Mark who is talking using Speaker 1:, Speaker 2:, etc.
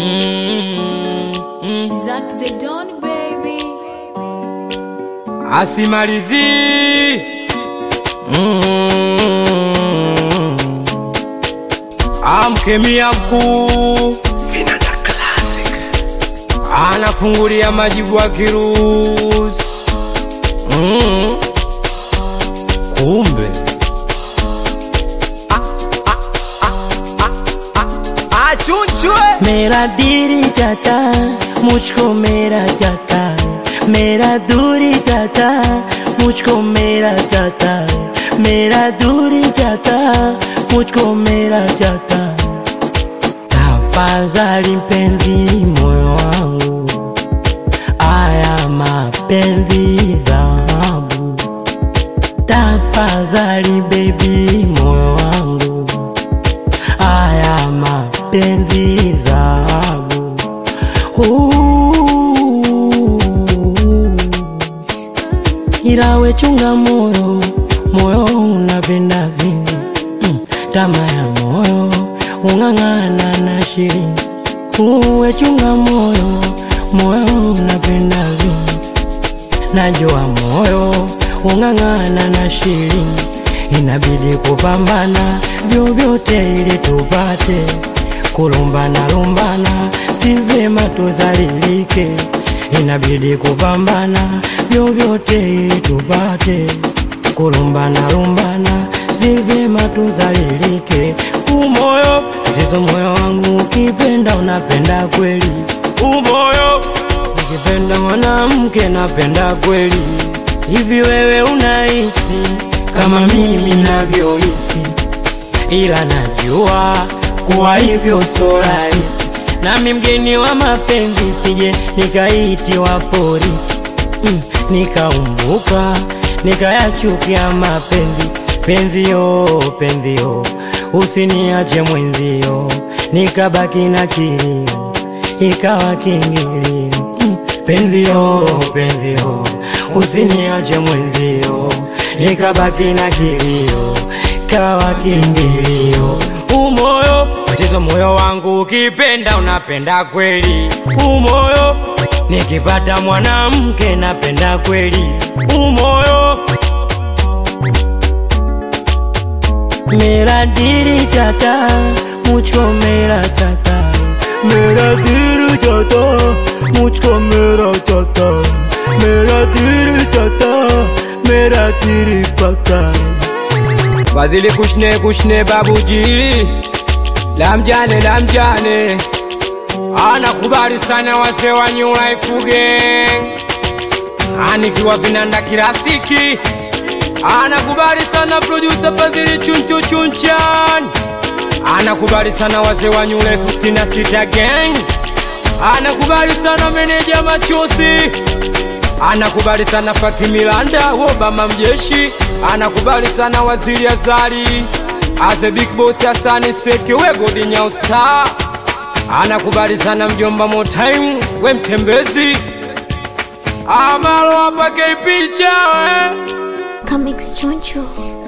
Speaker 1: Mm, mm.
Speaker 2: Zack Zedon, baby.
Speaker 1: asimalizi mm. amkemia mkuu anafungulia majibu wa kirusi mm. kumbe
Speaker 3: मेरा दिल जाता मुझको मेरा जाता मेरा दूरी जाता मुझको मेरा जाता मेरा दूरी जाता मुझको मेरा जाता tafadhali mpenzi moyo wangu aya mapenzi dhahabu tafadhali bebi moyo wangu haya mapenzi dhahabu Uh. ila we chunga moyo moyo unapenda vingi mm. tama ya moyo ung'ang'ana na shirini uwe chunga moyo moyo unapenda vingi najua moyo ung'ang'ana na shirini inabidi kupambana vyovyote ili tupate kulumbana lumbana si vyema tuzalilike inabidi kupambana vyovyote ili tupate kulumbana lumbana si vyema tuzalilike umoyo tatizo moyo wangu ukipenda unapenda kweli umoyo nikipenda mwanamke napenda kweli hivi wewe unahisi kama mimi navyohisi ila najua kuwa hivyo so rahisi nami mgeni wa mapenzi sije nikaitiwa polisi mm, nikaumbuka nikayachukia mapenzi penzio penzio usiniache mwenzio nikabaki na kilio ikawa kingilio mm, penzio penzio usiniache mwenzio nikabaki na kilio kawa kingilio umoyo tatizo moyo wangu ukipenda unapenda kweli umoyo nikipata mwanamke napenda kweli umoyo मेरा दिल जाता मुझको मेरा जाता मेरा दिल जाता मुझको मेरा जाता मेरा दिल जाता मेरा दिल पता
Speaker 1: Fadhili kushne kushne babuji lamjane lamjane anakubali sana wazee wa New Life Gang anikiwa vinanda kirafiki anakubali sana producer Fadhili chunchu chunchan anakubali sana wazee wa New Life 66 Gang anakubali sana meneja machozi anakubali sana Faki Milanda Obama mjeshi anakubali sana waziri Azali Aze Big Boss Hasani Seke we Godi Nyao Star anakubali sana mjomba Motime we mtembezi Amalo hapa picha we
Speaker 2: Comics Choncho.